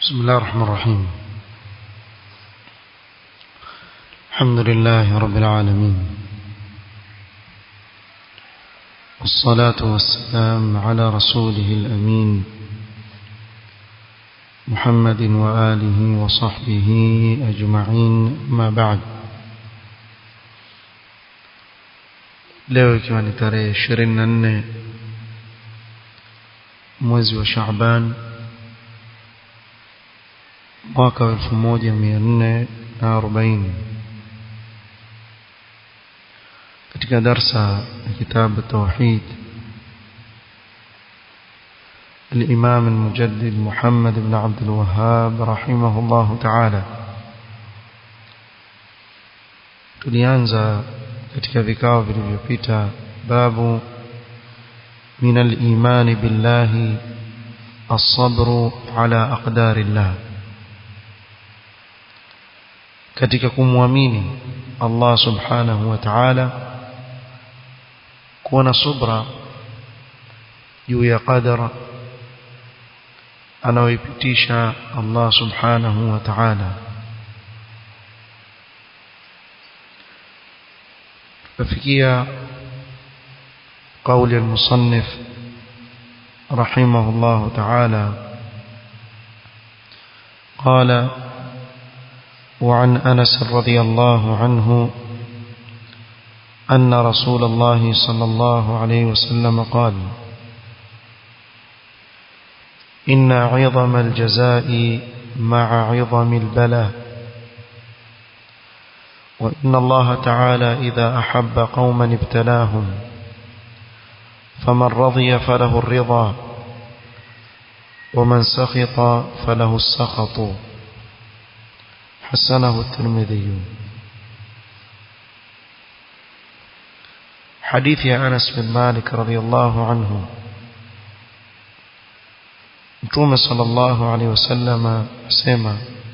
بسم الله الرحمن الرحيم الحمد لله رب العالمين والصلاة والسلام على رسوله الأمين محمد وآله وصحبه أجمعين ما بعد leo ikiwa ni tarehe ishirini na nne mwezi wa Shaaban mwaka wa elfu moja mia nne na arobaini katika darsa ya kitabu tauhid الإمام المجدد محمد بن عبد الوهاب رحمه الله تعالى tulianza katika vikao vilivyopita babu min al-iman billahi as-sabr ala aqdarillah katika kumwamini Allah subhanahu wa ta'ala kuwa na subra juu ya qadara anaoipitisha Allah subhanahu wa ta'ala ففكية قول المصنف رحمه الله تعالى قال وعن أنس رضي الله عنه أن رسول الله صلى الله عليه وسلم قال إن عظم الجزاء مع عظم البلاء وإن الله تعالى إذا أحب قوما ابتلاهم فمن رضي فله الرضا ومن سخط فله السخط حسنه الترمذي حديث أنس بن مالك رضي الله عنه متوم صلى الله عليه وسلم سيما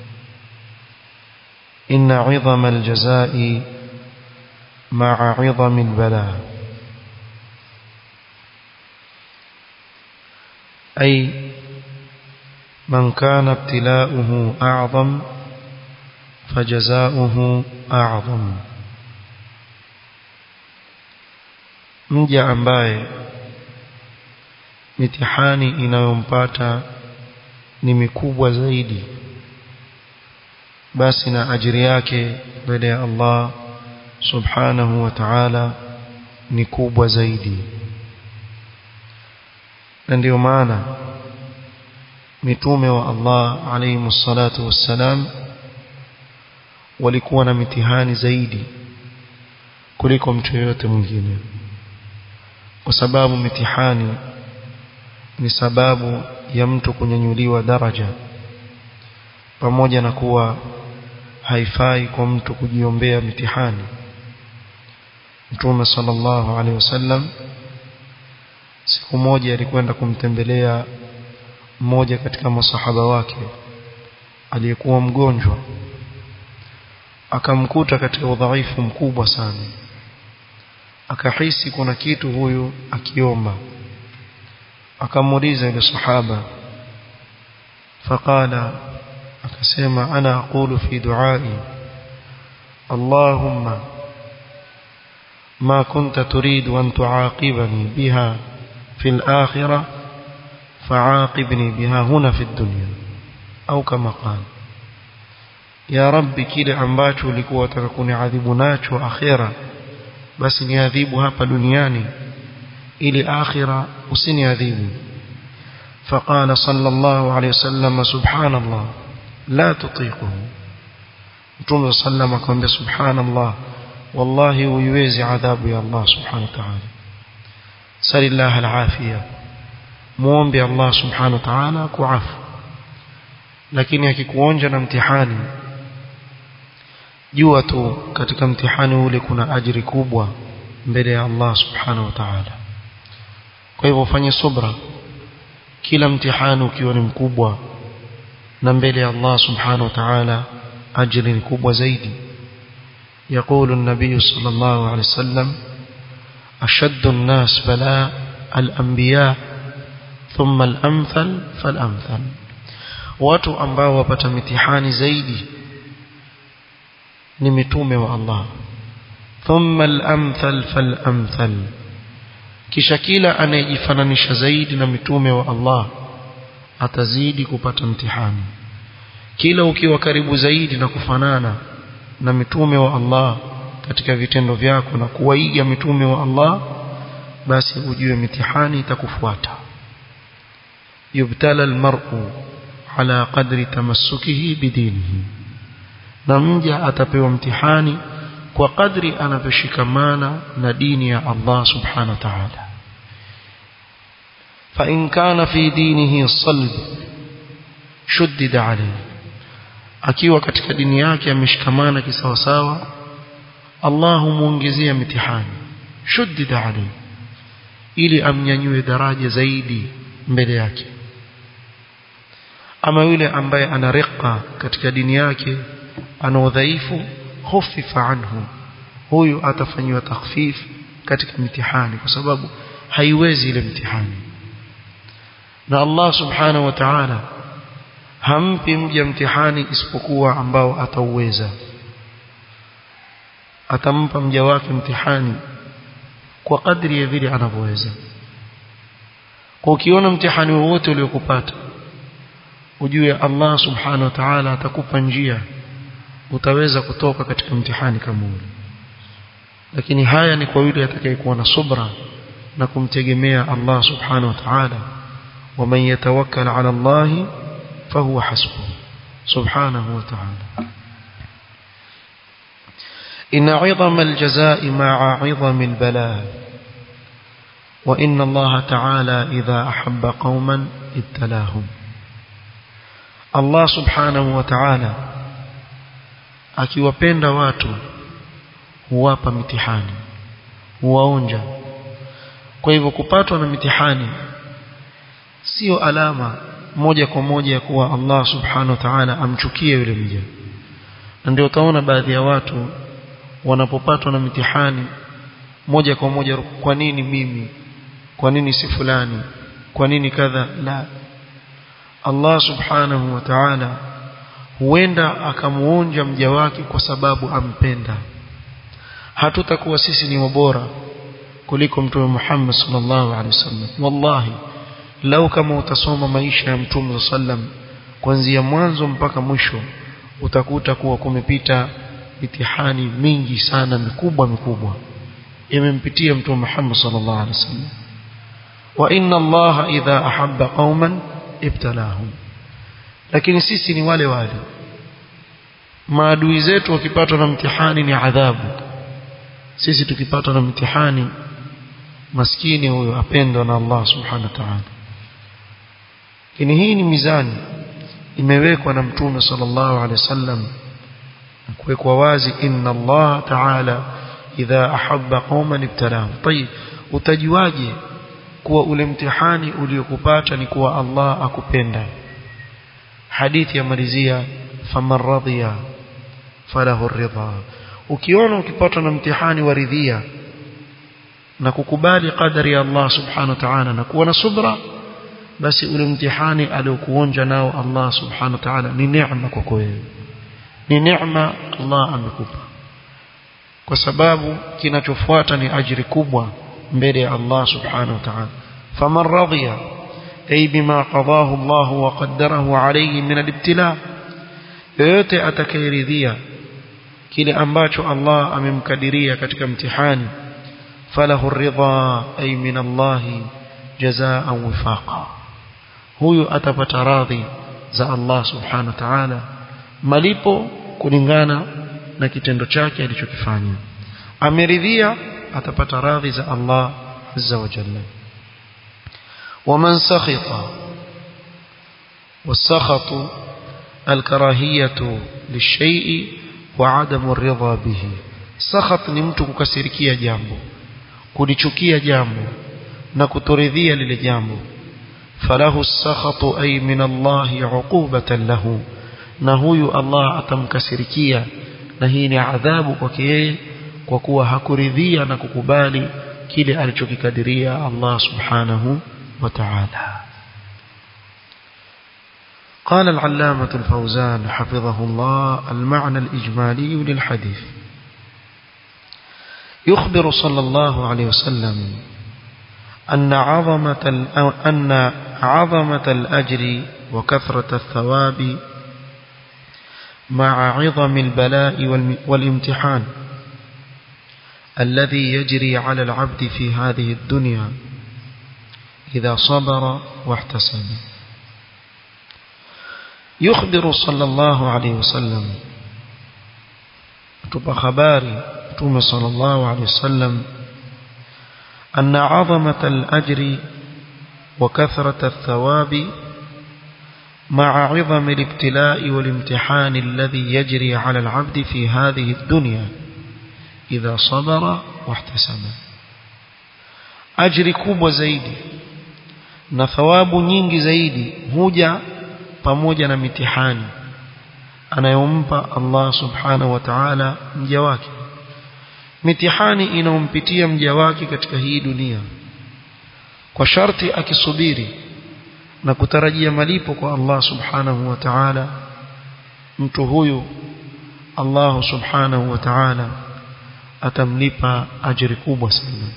إن عظم الجزاء مع عظم البلاء أي من كان ابتلاؤه أعظم فجزاؤه أعظم mja ambaye mitihani inayompata ni mikubwa zaidi basi na ajiri yake mbele ya Allah subhanahu wa ta'ala ni kubwa zaidi na ndio maana mitume wa Allah alayhi salatu wassalam walikuwa na mitihani zaidi kuliko mtu yoyote mwingine kwa sababu mitihani ni sababu ya mtu kunyanyuliwa daraja pamoja na kuwa haifai kwa mtu kujiombea mitihani Mtume sallallahu alaihi wasallam siku moja alikwenda kumtembelea mmoja katika masahaba wake aliyekuwa mgonjwa akamkuta katika udhaifu mkubwa sana akahisi kuna kitu huyu akiomba akamuuliza yule sahaba faqala akasema ana aqulu fi duai Allahumma ma kunta turidu an tuaqibani biha fi al-akhirah fa'aqibni biha huna fi ad-dunya au kama qala ya rabbi kile ambacho ulikuwa unataka kuniadhibu nacho akhira basi niadhibu hapa duniani ili akhira usiniadhibu فقال صلى الله عليه وسلم سبحان الله لا تطيقه متوم صلى الله عليه وسلم سبحان الله والله ويوزي عذاب يا الله سبحانه وتعالى سل الله العافية muombe Allah subhanahu wa ta'ala kuafu lakini akikuonja na mtihani jua tu katika mtihani ule kuna ajiri kubwa mbele ya Allah subhanahu wa ta'ala kwa hivyo ufanye subra kila mtihani ukiwa ni mkubwa na mbele ya Allah subhanahu wa ta'ala ajri ni kubwa zaidi يقول النبي صلى الله عليه وسلم أشد الناس بلاء الأنبياء ثم الأمثل فالأمثل watu ambao wapata mitihani zaidi ni mitume wa Allah thumma al-amthal fal-amthal kisha kila anayejifananisha zaidi na mitume wa Allah atazidi kupata mtihani kila ukiwa karibu zaidi na kufanana na mitume wa Allah katika vitendo vyako na kuwaiga mitume wa Allah basi ujue mitihani itakufuata yubtala almar'u ala qadri tamassukihi bidinihi na mja atapewa mtihani kwa kadri anavyoshikamana na dini ya Allah subhanahu wa ta'ala fa in kana fi dinihi salb shuddida alayhi akiwa katika dini yake ameshikamana kisawasawa Allah humuongezea mitihani shuddida alayhi ili amnyanyue daraja zaidi mbele yake ama yule ambaye ana riqa katika dini yake ana udhaifu khufifa anhu huyu atafanyiwa takhfif katika mitihani kwa sababu haiwezi ile mtihani na Allah subhanahu wa ta'ala hampi mja mtihani isipokuwa ambao atauweza atampa mja wake mtihani kwa kadri ya vile anavyoweza kwa ukiona mtihani wowote uliokupata ujue Allah subhanahu wa ta'ala atakupa njia utaweza kutoka katika mtihani kama ule lakini haya ni kwa yule atakayekuwa na subra na kumtegemea Allah subhanahu wa ta'ala ومن يتوكل على الله فهو حسبه سبحانه وتعالى إن عظم الجزاء مع عظم البلاء وإن الله تعالى إذا أحب قوما ابتلاهم الله سبحانه وتعالى akiwapenda watu huwapa mitihani huwaonja kwa hivyo kupatwa na mitihani sio alama moja kwa moja ya kuwa Allah subhanahu wa ta'ala amchukie yule mja na ndio utaona baadhi ya watu wanapopatwa na mitihani moja kwa moja kwa nini mimi kwa nini si fulani kwa nini kadha la Allah subhanahu wa ta'ala huenda akamuonja mja wake kwa sababu ampenda hatutakuwa sisi ni wabora kuliko mtume Muhammad sallallahu alaihi wasallam wallahi lau kama utasoma maisha ya mtume sallam kuanzia mwanzo mpaka mwisho utakuta kuwa kumepita mitihani mingi sana mikubwa mikubwa imempitia mtume Muhammad sallallahu alaihi wasallam wa inna Allah idha ahabba qauman ibtalahum lakini sisi ni wale wale maadui zetu wakipatwa na mtihani ni adhabu sisi tukipatwa na mtihani maskini huyo apendwa na Allah subhanahu wa ta'ala lakini hii ni mizani imewekwa na mtume sallallahu alaihi wasallam kuwekwa wazi inna Allah ta'ala idha ahabba qauman ibtalahum tayib utajuaje kuwa ule mtihani uliokupata ni kuwa Allah akupenda hadithi yamalizia faman radhiya falahu ridha ukiona ukipatwa na mtihani wa ridhia na kukubali qadari ya Allah subhanahu wa ta'ala na kuwa na subra basi ule mtihani aliokuonja nao Allah subhanahu wa ta'ala ni neema kwako wewe ni neema Allah amekupa kwa sababu kinachofuata ni ajiri kubwa mbele ya Allah subhanahu wa ta'ala faman radhiya ay bima qadahu Allah wa qaddarahu alayhi min al-ibtila yoyote atakayeridhia kile ambacho Allah amemkadiria katika mtihani falahu ridha ay min Allah jazaan wifaqa huyu atapata radhi za Allah subhanahu wa ta'ala malipo kulingana na kitendo chake alichokifanya ameridhia atapata radhi za Allah azza wa jalla ومن سخط والسخط الكراهية للشيء وعدم الرضا به سخط ni mtu kukasirikia jambo kulichukia jambo na kutoridhia lile jambo falahu sakhatu ay min Allah uqubatan lahu na huyu Allah atamkasirikia na hii ni adhabu kwake yeye kwa kuwa hakuridhia na kukubali kile alichokikadiria Allah subhanahu wa ta'ala قال العلامة الفوزان حفظه الله المعنى الإجمالي للحديث يخبر صلى الله عليه وسلم أن عظمة أن عظمة الأجر وكثرة الثواب مع عظم البلاء والامتحان الذي يجري على العبد في هذه الدنيا إذا صبر واحتسب يخبر صلى الله عليه وسلم تبقى خباري توم صلى الله عليه وسلم أن عظمة الأجر وكثرة الثواب مع عظم الابتلاء والامتحان الذي يجري على العبد في هذه الدنيا إذا صبر واحتسب أجر كوب زيدي na thawabu nyingi zaidi huja pamoja na mitihani anayompa Allah subhanahu wa ta'ala mja wake mitihani inaompitia mja wake katika hii dunia kwa sharti akisubiri na kutarajia malipo kwa Allah subhanahu wa ta'ala mtu huyu Allah subhanahu wa ta'ala atamlipa ajiri kubwa sana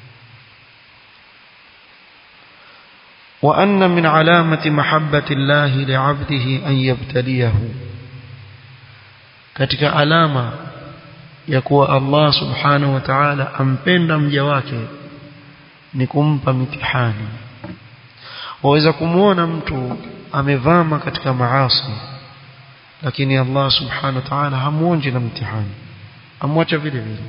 وأن من علامة محبة الله لعبده أن يبتليه katika alama ya kuwa Allah subhanahu wa ta'ala ampenda mja wake ni kumpa mitihani waweza kumuona mtu amevama katika maasi lakini Allah subhanahu wa ta'ala hamuonji na mtihani amwacha vile vile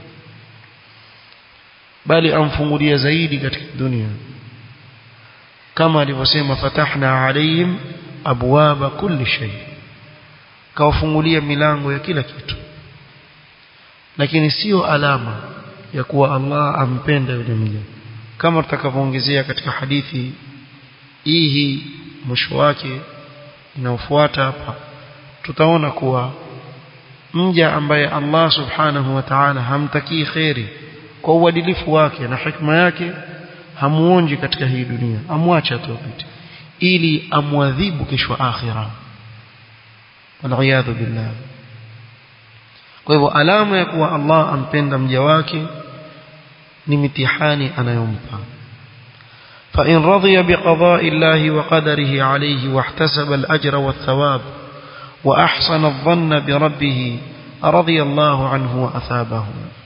bali amfungulia zaidi katika dunia kama alivyosema fatahna alayhim abwaba kulli shay kawafungulia milango ya kila kitu lakini sio alama ya kuwa Allah ampenda yule mja kama tutakavyoongezea katika hadithi hii mwisho wake inaofuata hapa tutaona kuwa mja ambaye Allah subhanahu wa ta'ala hamtakii khairi kwa uadilifu wake na hikma yake hamuonji katika hii dunia amwacha tu apite ili amwadhibu kesho akhira waliyadhu billah kwa hivyo alama ya kuwa Allah ampenda mja wake ni mitihani anayompa فإن رضي بقضاء الله وقدره عليه واحتسب الأجر والثواب وأحسن الظن بربه رضي الله عنه وأثابه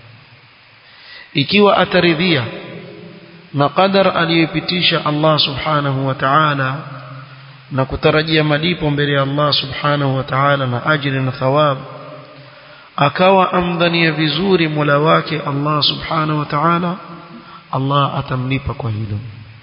ikiwa ataridhia na qadar aliyopitisha Allah subhanahu wa ta'ala na kutarajia malipo mbele ya Allah subhanahu wa ta'ala na ajiri na thawab akawa amdhania vizuri Mola wake Allah subhanahu wa ta'ala Allah atamlipa kwa hilo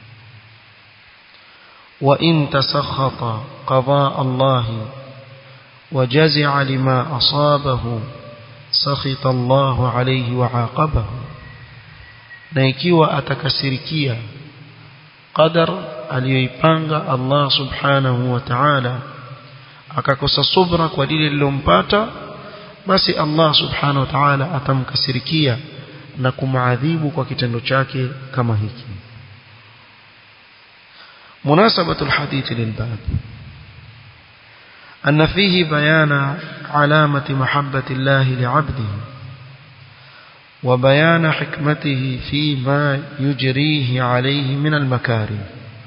wa in tasakhata qada Allah وجزع لما أصابه سخط الله عليه وعاقبه na ikiwa atakasirikia qadar aliyoipanga Allah subhanahu wa ta'ala akakosa subra kwa lile lilompata basi Allah subhanahu wa ta'ala atamkasirikia na kumaadhibu kwa kitendo chake kama hiki munasabatu alhadith lilbab أن فيه بيان علامة محبة الله لعبده وبيان حكمته فيما يجريه عليه من المكارم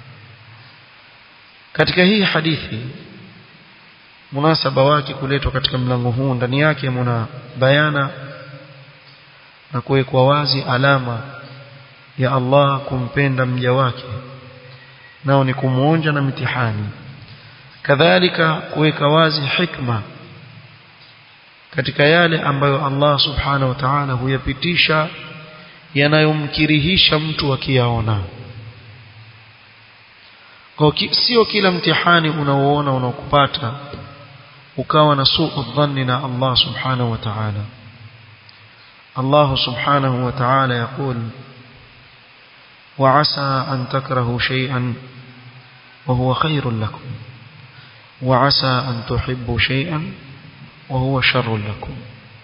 katika hii hadithi munasaba wake kuletwa katika mlango huu ndani yake muna bayana na kuwekwa wazi alama ya Allah kumpenda mja wake nao ni kumuonja na mitihani kadhalika kuweka wazi hikma katika yale ambayo Allah subhanahu wa ta'ala huyapitisha yanayomkirihisha mtu akiyaona kwa sio kila mtihani unaoona unaokupata ukawa na suu dhanni na Allah subhanahu wa ta'ala Allah subhanahu wa ta'ala يقول وعسى أن تكرهوا شيئا وهو خير لكم وعسى أن تحبوا شيئا وهو شر لكم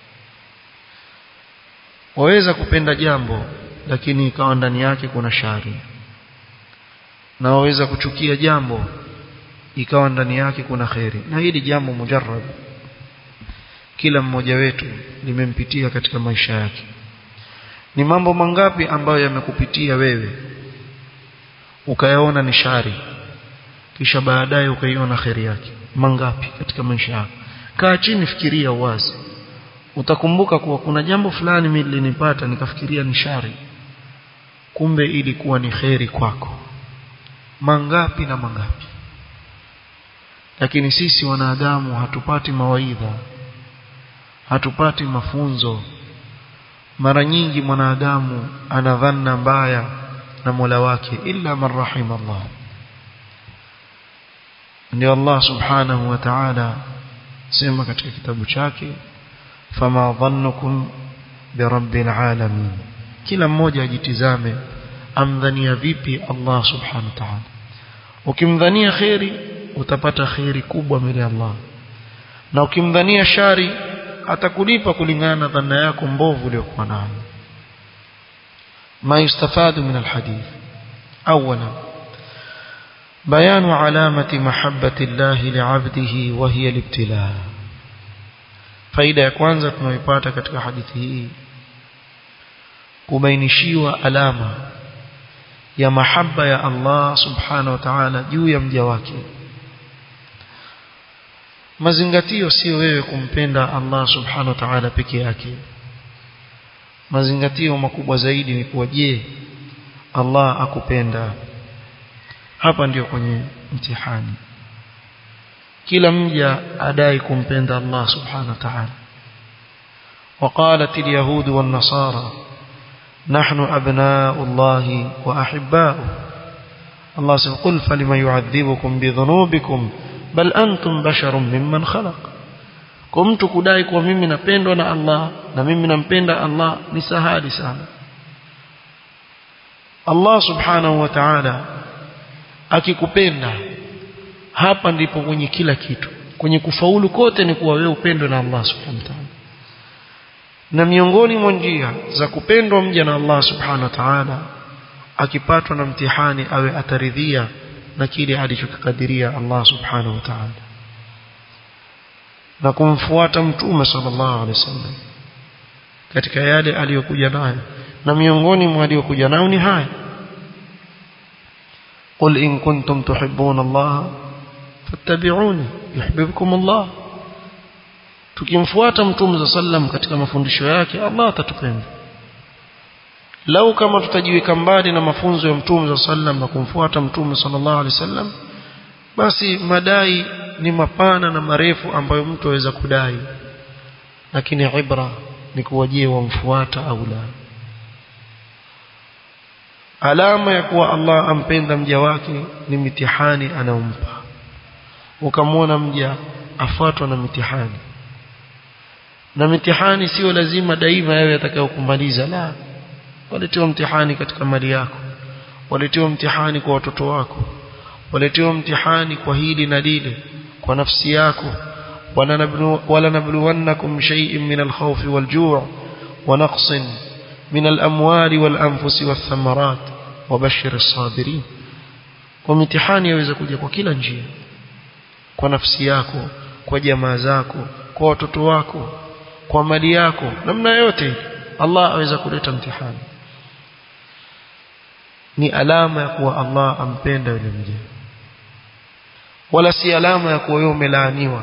waweza kupenda jambo lakini ikawa ndani yake kuna shari na waweza kuchukia jambo ikawa ndani yake kuna kheri na hili jambo mujarrab kila mmoja wetu limempitia katika maisha yake ni mambo mangapi ambayo yamekupitia wewe ukayaona ni shari kisha baadaye ukaiona kheri yake mangapi katika maisha yako kaa chini fikiria uwazi utakumbuka kuwa kuna jambo fulani mimi lilinipata nikafikiria ni shari kumbe ilikuwa ni kheri kwako mangapi na mangapi lakini sisi wanadamu hatupati mawaidha hatupati mafunzo mara nyingi mwanadamu ana dhanna mbaya na Mola wake illa man rahima Allah ndio Allah subhanahu wa ta'ala sema katika kitabu chake fama dhannukum birabbil alamin kila mmoja ajitizame amdhania vipi Allah subhanahu wa ta'ala ukimdhania khairi utapata khairi kubwa mbele ya Allah na ukimdhania shari atakulipa kulingana na dhanna yako mbovu uliyokuwa nayo ما يستفاد من الحديث أولا بيان علامة محبة الله لعبده وهي الابتلاء faida ya kwanza tunayoipata katika hadithi hii kubainishiwa alama ya mahaba ya Allah subhanahu wa ta'ala juu ya mja wake mazingatio sio wewe kumpenda Allah subhanahu wa ta'ala peke yake mazingatio makubwa zaidi ni kuwa je Allah akupenda hapa ndio kwenye mtihani kila mja adai kumpenda Allah subhanahu wa ta'ala وقالت اليهود والنصارى نحن أبناء الله وأحباؤه الله سبحانه قل فلما يعذبكم بذنوبكم بل أنتم بشر ممن خلق kwa mtu kudai kuwa mimi napendwa na Allah na mimi nampenda Allah ni sahali sana Allah subhanahu wa ta'ala akikupenda hapa ndipo kwenye kila kitu kwenye kufaulu kote ni kuwa wewe upendwe na Allah subhanahu wa ta'ala na miongoni mwa njia za kupendwa mja na Allah subhanahu wa ta'ala akipatwa na mtihani awe ataridhia na kile alichokadiria Allah subhanahu wa ta'ala na kumfuata mtume sallallahu alaihi wasallam katika yale aliyokuja nayo na miongoni mwa aliyokuja nayo ni haya قل إن كنتم تحبون الله فاتبعوني يحببكم الله tukimfuata mtume sallam katika mafundisho yake Allah atatupenda lau kama tutajiweka mbali na mafunzo ya mtume sallam na kumfuata mtume sallallahu alaihi wasallam basi madai ni mapana na marefu ambayo mtu aweza kudai lakini ibra ni kuwajie wamfuata au la alama ya kuwa Allah ampenda mja wake ni mitihani anaompa ukamwona mja afuatwa na mitihani na mitihani sio lazima daima yawe atakayokumaliza la waletewa mtihani katika mali yako waletewa mtihani kwa watoto wako waletewa mtihani kwa hili na lile kwa nafsi yako wala nabluwannakum shay'in min al-khawfi wal-ju' wa naqsin min al-amwali wal-anfusi wath-thamarat wabashshir as-sabirin kwa mitihani yaweza kuja kwa kila njia kwa nafsi yako kwa jamaa zako kwa watoto wako kwa mali yako namna yote Allah aweza kuleta mtihani ni alama ya kuwa Allah ampenda yule mja wala si alama ya kuwa wewe umelaaniwa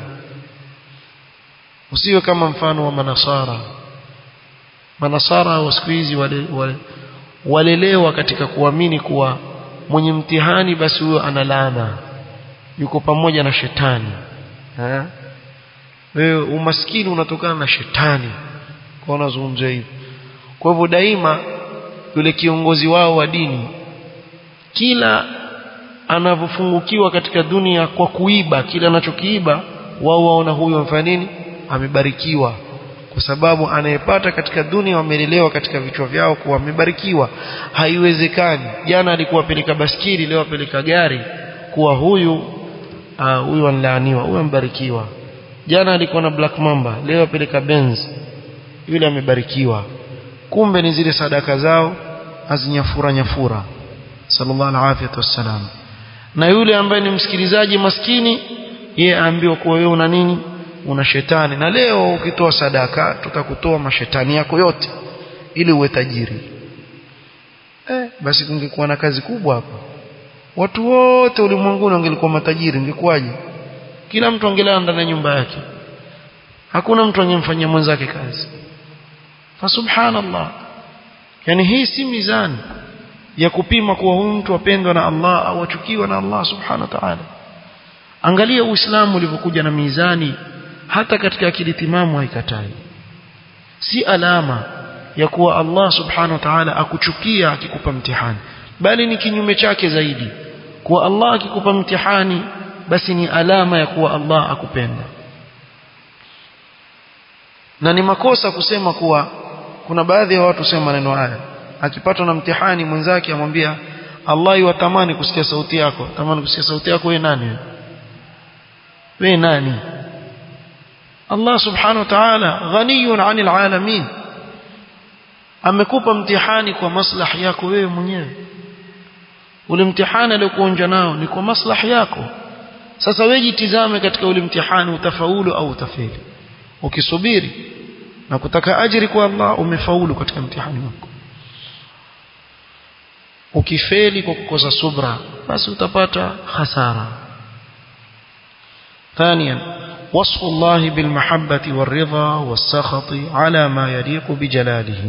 usiwe kama mfano wa manasara manasara wa siku hizi wale, wale, walelewa katika kuamini kuwa mwenye mtihani basi huyo ana laana yuko pamoja na shetani ha? wewe umaskini unatokana na shetani kwa unazungumzia hivi kwa hivyo daima yule kiongozi wao wa dini kila anavyofungukiwa katika dunia kwa kuiba kila anachokiiba wao waona huyo amfanya nini amebarikiwa kwa sababu anayepata katika dunia wamelelewa katika vichwa vyao kuwa amebarikiwa haiwezekani jana alikuwa peleka baskiri leo apeleka gari kuwa huyu uh, huyu anlaaniwa huyu ambarikiwa jana alikuwa na black mamba leo apeleka benz yule amebarikiwa kumbe ni zile sadaka zao azinyafura nyafura sallallahu alaihi wasallam na yule ambaye ni msikilizaji maskini yeye aambiwa kuwa wewe una nini una shetani na leo ukitoa sadaka tutakutoa mashetani yako yote ili uwe tajiri eh, basi kungekuwa na kazi kubwa hapa watu wote ulimwenguni wangelikuwa matajiri ingekuwaje kila mtu angelala ndani ya nyumba yake hakuna mtu angemfanyia mwenzake kazi fa subhanallah yani hii si mizani ya kupima kuwa huyu mtu apendwa na Allah au achukiwa na Allah subhanahu wa ta'ala angalia uislamu ulivyokuja na mizani hata katika akili timamu haikatai si alama ya kuwa Allah subhanahu wa ta'ala akuchukia akikupa mtihani bali ni kinyume chake zaidi kuwa Allah akikupa mtihani basi ni alama ya kuwa Allah akupenda na ni makosa kusema kuwa kuna baadhi ya watu sema maneno haya akipatwa na mtihani mwenzake amwambia Allah yuwatamani kusikia sauti yako tamani kusikia sauti yako wewe nani wewe wewe nani Allah subhanahu wa ta'ala ghaniyun 'anil 'alamin amekupa mtihani kwa maslahi yako wewe mwenyewe ule mtihani aliokuonja nao ni kwa maslahi yako sasa wewe jitizame katika ule mtihani utafaulu au utafeli ukisubiri na kutaka ajiri kwa Allah umefaulu katika mtihani wako ukifeli kwa kukosa subra basi utapata hasara ثانيا وصف الله بالمحبة والرضا والسخط على ما يليق بجلاله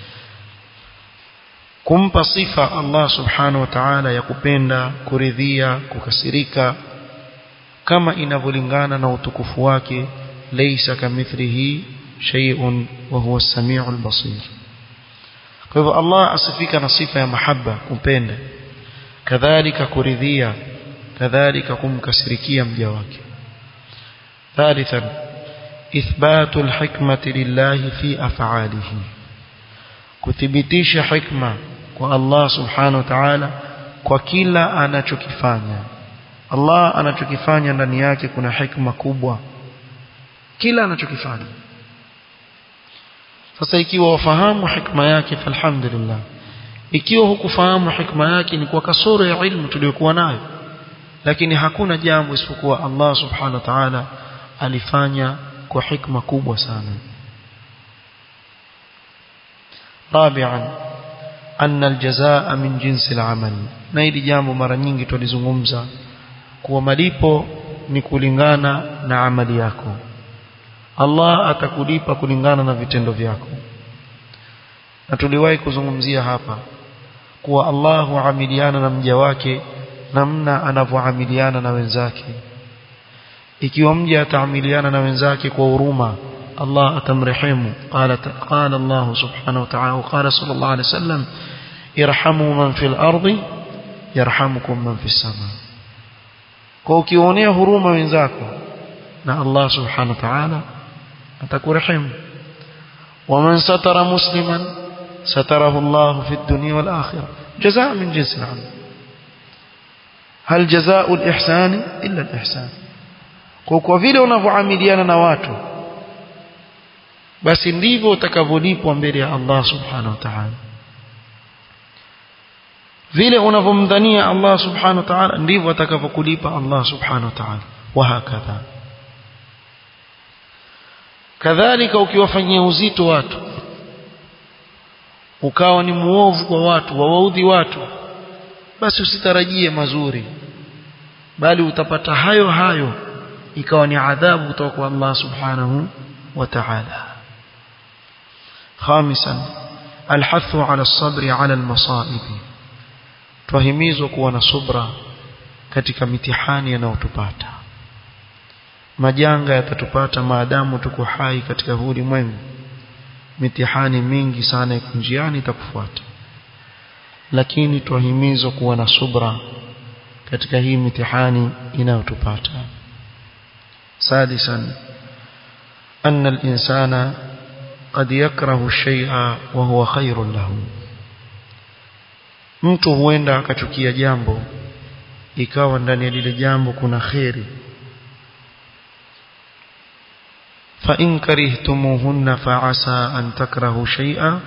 kumpa sifa Allah subhanahu wa ta'ala ya kupenda kuridhia kukasirika kama inavyolingana na utukufu wake laysa kamithlihi shay'un wa huwa as-sami'ul basir kwa hivyo Allah asifika na sifa ya mahaba kumpenda kadhalika kuridhia kadhalika kumkasirikia mja wake ثالثا إثبات الحكمة لله في أفعاله kuthibitisha hikma kwa Allah subhanahu wa ta'ala kwa kila anachokifanya Allah anachokifanya ndani yake kuna hikma kubwa kila anachokifanya sasa ikiwa wafahamu hikma yake falhamdulillah ikiwa hukufahamu hikma yake ni kwa kasoro ya ilmu tuliyokuwa nayo lakini hakuna jambo isipokuwa Allah subhanahu wa ta'ala alifanya kwa hikma kubwa sana رابعا أن الجزاء من جنس العمل na hili jambo mara nyingi tulizungumza kuwa malipo ni kulingana na amali yako Allah atakulipa kulingana na vitendo vyako na tuliwahi kuzungumzia hapa kuwa Allah huamiliana na mja wake namna anavyoamiliana na wenzake ikiwa mja ataamiliana na wenzake kwa huruma الله أتمرحمه قال قال الله سبحانه وتعالى وقال صلى الله عليه وسلم ارحموا من في الأرض يرحمكم من في السماء كوكيونيه هروما من ذاكو نا الله سبحانه وتعالى أتكرحم ومن ستر مسلما ستره الله في الدنيا والآخرة جزاء من جنس العمل هل جزاء الإحسان إلا الإحسان kwa vile unavyoamiliana na watu basi ndivyo utakavyolipwa mbele ya Allah subhanahu wa ta'ala vile unavyomdhania Allah subhanahu wa ta'ala ndivyo atakavyokulipa Allah subhanahu wa ta'ala wa hakadha kadhalika ukiwafanyia uzito watu ukawa ni muovu kwa watu wawaudhi watu basi usitarajie mazuri bali utapata hayo hayo ikawa ni adhabu kutoka kwa Allah subhanahu wa ta'ala خامسا الحث على الصبر على المصائب tuhimizwa kuwa na subra katika mitihani yanayotupata majanga yatatupata maadamu tuko hai katika huu ulimwengu mitihani mingi sana iko njiani itakufuata lakini tuhimizwa kuwa na subra katika hii mitihani inayotupata sadisan anna al-insana قد يكره الشيء وهو خير له mtu huenda akachukia jambo ikawa ndani ya lile jambo kuna khairi fa in karihtumuhunna fa asa an takrahu shay'a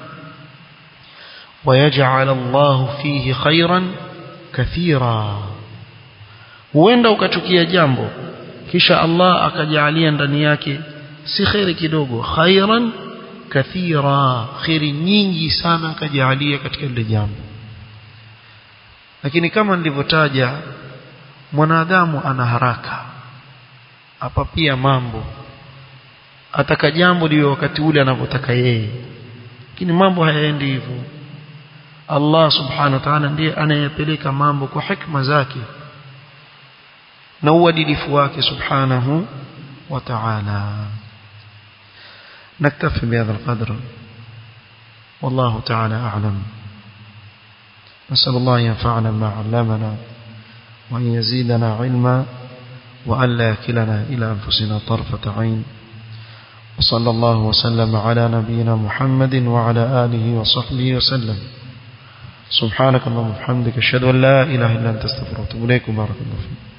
wa yaj'al Allahu fihi khayran kathira huenda ukachukia jambo kisha Allah akajalia ndani yake si khairi kidogo khairan kathira khairi nyingi sana akajalia katika lile jambo lakini kama nilivyotaja mwanadamu ana haraka hapa pia mambo ataka jambo liwe wakati ule anavyotaka yeye lakini mambo hayaendi hivyo Allah subhanahu wa ta'ala ndiye anayepeleka mambo kwa hikma zake na uadilifu wake subhanahu wa ta'ala نكتفي بهذا القدر والله تعالى أعلم نسأل الله ينفعنا ما علمنا وأن يزيدنا علما وأن لا يكلنا إلى أنفسنا طرفة عين وصلى الله وسلم على نبينا محمد وعلى آله وصحبه وسلم سبحانك اللهم وبحمدك اشهد ان لا اله الا انت استغفرك واتوب اليك بارك الله فيك